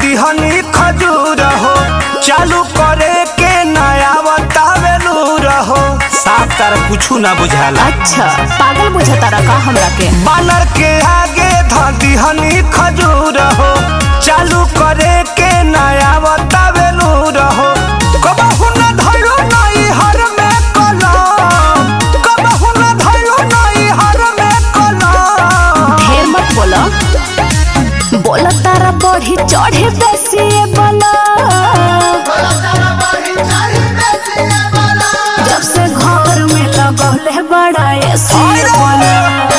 दिहनी खजूर हो चालू करे के नया बतावेलू रहो साफ तारा कुछ ना बुझाला अच्छा पागल बुझता रखा हमरा के बानर के आगे ध दिहनी खजूर हो चालू करे के नया बतावेलू रहो कबहू न धइलो नई हर में कलम कबहू न धइलो नई हर में कलम ढेर मत बोलो बोला तारा बढ़ी चढ़े बेसी बोला जब से घर में लगौले बड़ा एसी बोला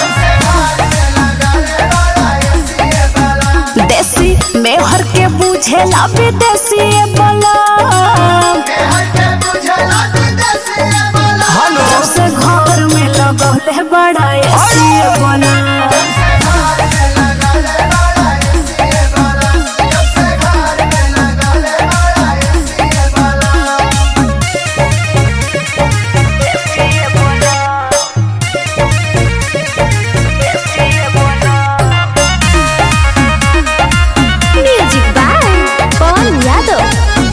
देसी मेहर के बुझेला विदेशी बोला हेलो जब से घर में लगौले बड़ा एसी बोला म्यूजिक बाय पवन यादव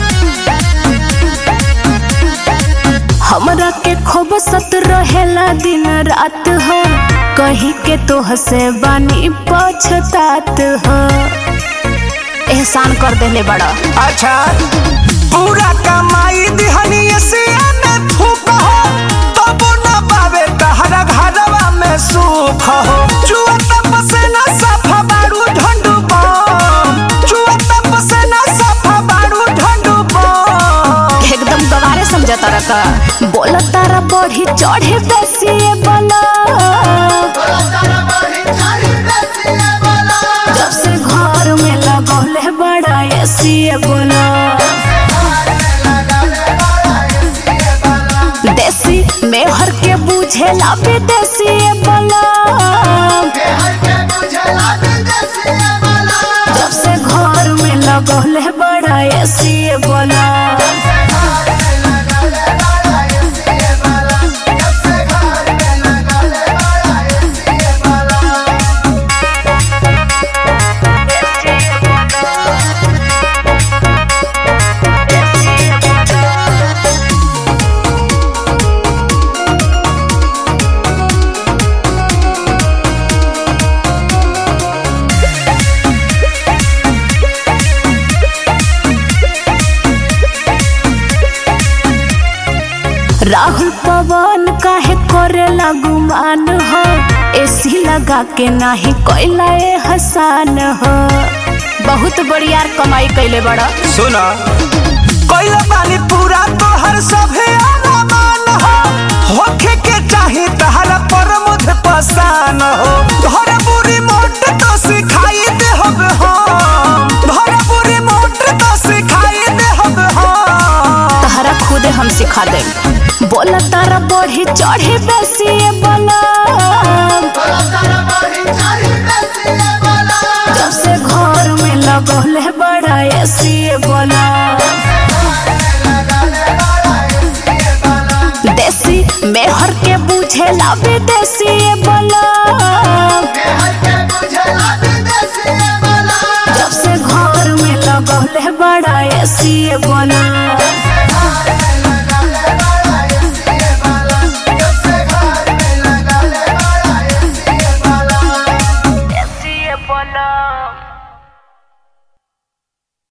हमरा के खूब सत रहेला दिन रात हो कहीं के तो हसे बानी पछतात हो एहसान कर देले बड़ा अच्छा पूरा कमाई दिहनी एसिया में फूक हो तब न पावे तहरा घरवा में सुख हो चुआ तप से न सफा बारू ढंडू बम चुआ तप से न सफा बारू ढंडू बम एकदम गवारे समझता रखा बोला तारा बढ़ी चढ़े बेसी बोला जब से घर में लगौले बड़ा एसी बोला देसी मेहर के बुझेला विदेशी बोला जब से घर में लगौले बड़ा एसी बोला राहुल पवन काहे करेला गुमान हो एसी लगा के नाही कोइला ए हसान हो बहुत बढ़िया कमाई कैले बड़ा सुना कोइला पानी पूरा तोहर सभे अरमान हो होखे के चाही तहरा पर मुझ पसान हो धर बुरी मोट तो सिखाई दे हब हम धर बुरी मोट तो सिखाई दे हब हम तहरा खुदे हम सिखा दे बोला तारा बढ़ी चढ़ी बेसी बोला जब से घर में लगौले बड़ा एसी बोला देसी मेहर के बुझेला विदेशी बोला जब से घर में लगौले बड़ा एसी बोला